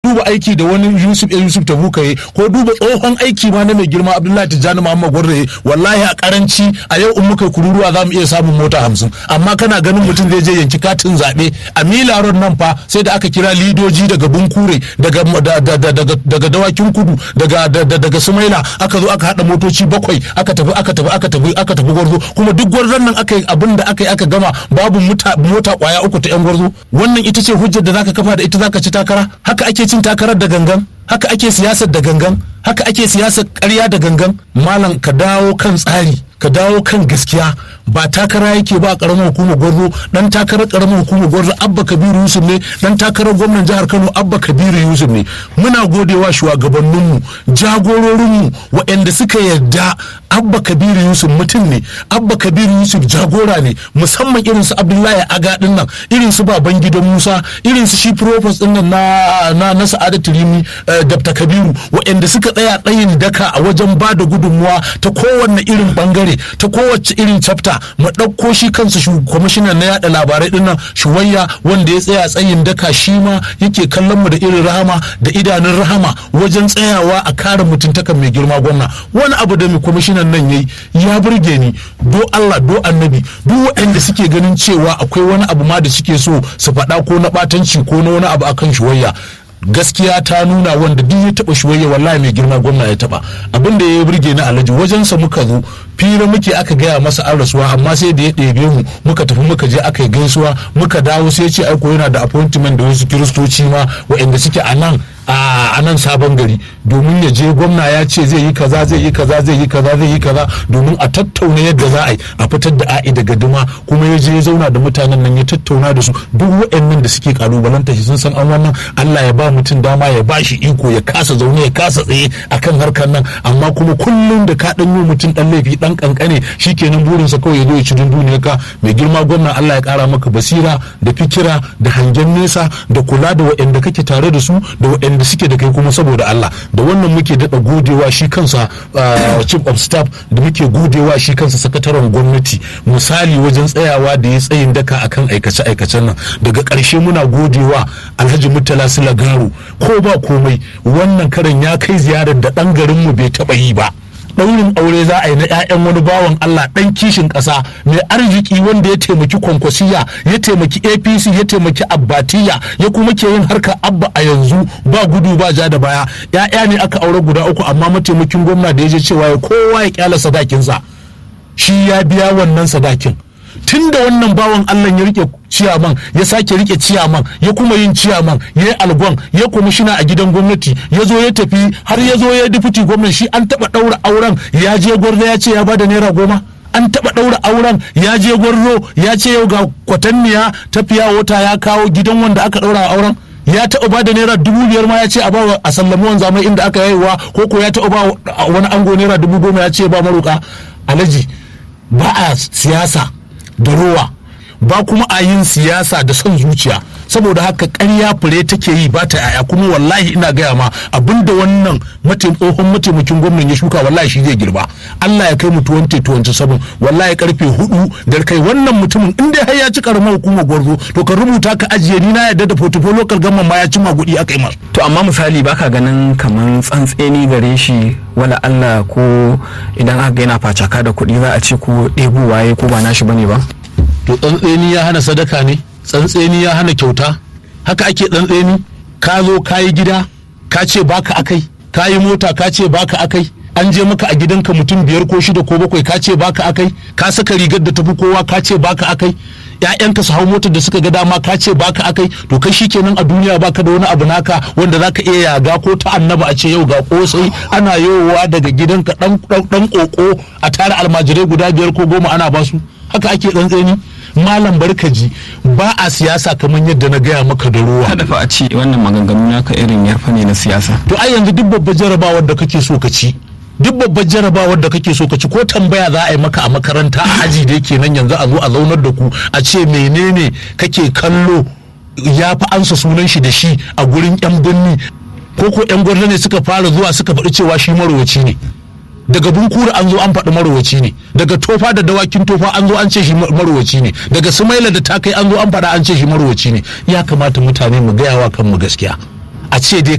duba aiki da wani Yusuf Yusuf Tabuka yi ko duba tsohon aiki ma na mai girma Abdullahi Tijjani Muhammad Gwarre wallahi a karanci a yau in muka kururuwa za mu iya samun mota hamsin amma kana ganin mutum zai je yanki katin zaɓe a Mila Road nan fa sai da aka kira lidoji daga Bunkure daga daga dawakin kudu daga daga Sumaila aka zo aka haɗa motoci bakwai aka tafi aka tafi aka tafi aka tafi gwarzo kuma duk gwarzon nan aka yi abin da aka yi aka gama babu mota kwaya uku ta yan gwarzo wannan ita ce hujjar da zaka kafa da ita zaka ci takara haka ake cin takarar da gangan haka ake siyasar da gangan haka ake siyasar ƙarya da gangan malam ka dawo kan tsari ka dawo kan gaskiya ba takara yake ba karamar hukumar gwarzo dan takarar karamar hukumar gwarzo abba kabiru yusuf ne dan takarar gwamnan jihar kano abba kabiru yusuf ne muna godewa shugabanninmu jagororinmu waɗanda suka yarda abba kabiru yusuf mutum ne abba kabiru yusuf jagora ne musamman irin su abdullahi aga din nan irin su baban gidan musa irin su shi profes din nan na na, na sa'adatu rimi uh, dabta kabiru waɗanda suka tsaya tsayin daka a wajen ba da gudunmuwa ta kowanne irin bangare ta kowace irin chapter mu ɗauko shi kansa kwamishinan na yada labarai din nan shuwayya wanda ya tsaya tsayin daka shi ma yake kallon mu da irin rahama da idanun rahama wajen tsayawa a kare mutuntakan mai girma gwamna wani abu da mai kwamishinan nan yayi ya burge ni do Allah do annabi duk waɗanda suke ganin cewa akwai wani abu ma da suke so su faɗa ko na ɓatanci ko na wani abu akan shuwayya gaskiya ta nuna wanda duk ya taba shuwayya wallahi mai girma gwamna ya taba abin da ya burge ni alhaji wajensa muka zo fira muke aka gaya masa an rasuwa amma sai da ya ɗebe mu muka tafi muka je aka yi gaisuwa muka dawo sai ce aiko yana da appointment da wasu kiristoci ma waɗanda suke a nan a nan sabon gari domin ya je gwamna ya ce zai yi kaza zai yi kaza zai yi kaza zai yi kaza domin a tattauna yadda za a yi a fitar da a'i daga duma kuma ya je ya zauna da mutanen nan ya tattauna da su duk waɗannan da suke kalubalanta shi sun san an wannan Allah ya ba mutum dama ya ba shi iko ya kasa zaune ya kasa tsaye akan harkar nan amma kuma kullum da ka dan yi mutum dan laifi dan kankane shikenan burinsa kawai ya zo ya ci dunduniyar ka mai girma gwamna Allah ya kara maka basira da fikira da hangen nesa da kula da waɗanda kake tare da su da waɗanda da suke da kai kuma saboda Allah da wannan muke daɗa godewa shi kansa chief of staff da muke godewa shi kansa sakataren gwamnati misali wajen tsayawa da ya tsayin daka akan aikace aikacen nan daga ƙarshe muna godewa alhaji murtala silagaru ko ba komai wannan karan ya kai ziyarar da ɗan garinmu bai taɓa yi ba ɗaurin aure za a yi na 'ya'yan wani bawan Allah ɗan kishin ƙasa mai arziki wanda ya taimaki kwankwasiya ya taimaki apc ya taimaki abbatiya ya kuma ke yin harkar abba a yanzu ba gudu ba ja da baya 'ya'ya ne aka aure guda uku amma mataimakin gwamna da ya je cewa ya kowa ya kyala sadakinsa shi ya biya wannan sadakin tun da wannan bawan Allah ya rike ciyaman ya sake rike ciyaman ya kuma yin ciyaman ya yi algon ya kwamishina a gidan gwamnati ya zo ya tafi har ya zo ya difiti gwamnati shi an taba daura auren ya je gwarzo ya ce ya bada naira goma an taba daura auren ya je gwarzo ya ce yau ga kwatanniya tafiya wata ya kawo gidan wanda aka daura auren ya taɓa ba da naira dubu biyar ma ya ce a ba a sallami wanzamai inda aka yayiwa ko ko ya taɓa ba wani ango naira dubu goma ya ce ba maruka alaji ba a siyasa da rowa ba kuma a yin siyasa da son zuciya saboda haka ƙarya fure take yi ba ta yaya kuma wallahi ina gaya ma abinda wannan tsohon mataimakin gwamnan ya shuka wallahi shi zai girba Allah ya kai mu 2027 wallahi karfe hudu da kai wannan mutumin in dai har ya ci karamar hukumar gwarzo to ka rubuta ka ajiye ni na yadda da portfolio local government ma ya ci magudi aka yi masa to amma misali baka ganin kaman tsantseni gare shi wala Allah ko idan aka ga yana facaka da kuɗi za a ce ko ɗebo waye ko ba nashi bane ba to tsantseni ya hana sadaka ne tsantseni ya hana kyauta haka ake tsantseni ka zo ka yi gida ka ce baka akai ka yi mota ka ce baka akai an je maka a gidanka mutum biyar ko shida ko bakwai ka ce baka akai ka saka rigar da tafi kowa ka ce baka akai ƴaƴanka su hau motar da suka ga dama ka ce baka akai to kai shikenan a duniya baka da wani abu naka wanda zaka iya yaga ko ta annaba a ce yau ga kosai ana yowa daga gidanka dan dan koko a tare almajirai guda biyar ko goma ana basu haka ake tsantseni malam barkaji ba a siyasa kamar yadda na gaya maka da ruwa kada fa a ce wannan maganganu naka irin yarfa ne na siyasa to ai yanzu duk babbar jarabawar da kake so ka ci duk babbar jarabawar da kake so ka ci ko tambaya za a yi maka a makaranta a aji da yake nan yanzu a zo a zaunar da ku a ce menene kake kallo ya fi ansa sunan shi da shi a gurin yan birni ko ko yan gwamnati ne suka fara zuwa suka faɗi cewa shi marowaci ne daga bunkura an zo an faɗi marowaci ne daga tofa da dawakin tofa an zo an ce shi marowaci ne daga sumaila da takai an zo an faɗa an ce shi marowaci ne ya kamata mutane mu gaya wa kanmu gaskiya a ce dai